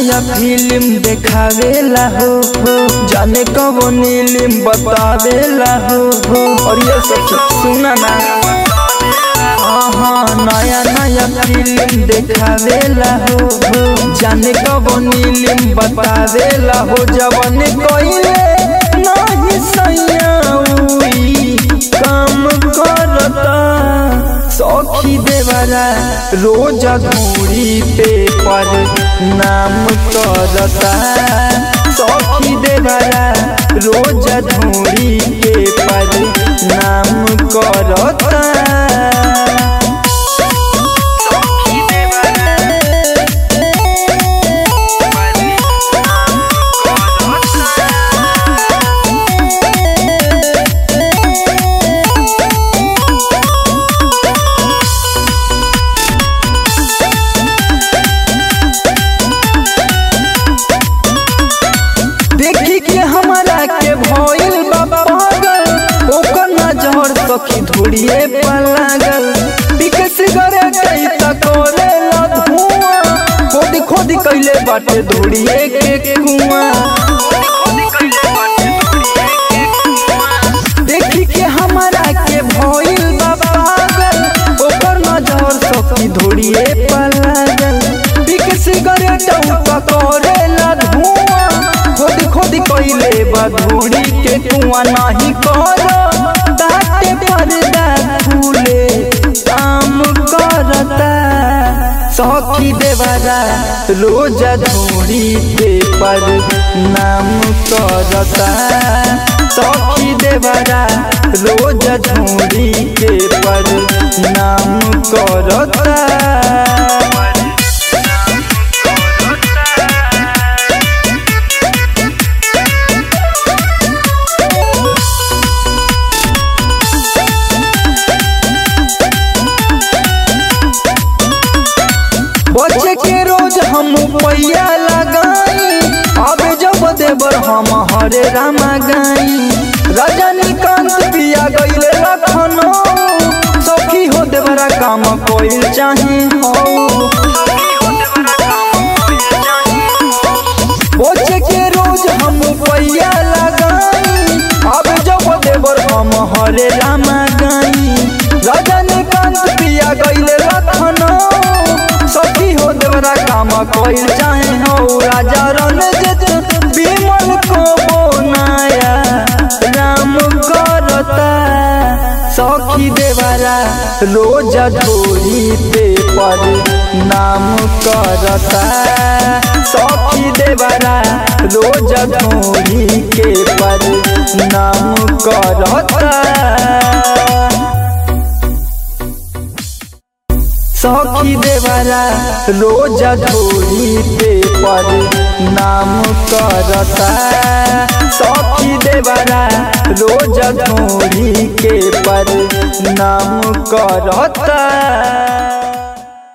नया फिल्म देखावेला हो हो जाने कबो नीलिम बतावेला हो हो और ये सब सुना ना हाँ नया नया फिल्म देखावेला हो हो जाने कबो नीलिम बतावेला हो जवन कोइले नाही सैया उई काम करता सखी देवरा रोज घूरी पे पर नाम करता सखी देवरा रोज धूरी के पर नाम करता देखी के हमरा के भइल बा पागल ओकर नजर सखी धुड़िए पर लागल पीके सिगरेट ई त करे ला धुआं खोदी खोदी कइले बाटे धुड़िए के कुआं देखी के हमरा के भइल बा पागल ओकर नजर सखी धुड़िए पर लागल पीके सिगरेट उ त करे ला धुआं खोदी खोदी कइले बा धूड़ी के कुआं नाही करो ताटे पर्दा फूले काम करता सखी देवरा रोज धूड़ी पे पर नाम करता सखी देवरा रोज धूड़ी के पर नाम करता बच्चे के रोज हम पैया लगाई अब जब देवर हम हरे रामा गाई रजनीकांत पिया गईले लखनऊ सखी हो देवरा काम कोई चाहे हो बच्चे के रोज हम पैया लगाई अब जब देवर हम हरे रामा गाई रजनीकांत पिया गईले लखनऊ सखी हो देवरा काम कोई चाहे हो राजा रणजित विमल को बोनाया राम करता सखी देवरा रोज धोरी पे पर नाम करता सखी देवरा रोज धोरी के पर नाम करता सखी देवरा रोज धोरी पे पर नाम करता सखी देवरा रोज धोरी के पर नाम करता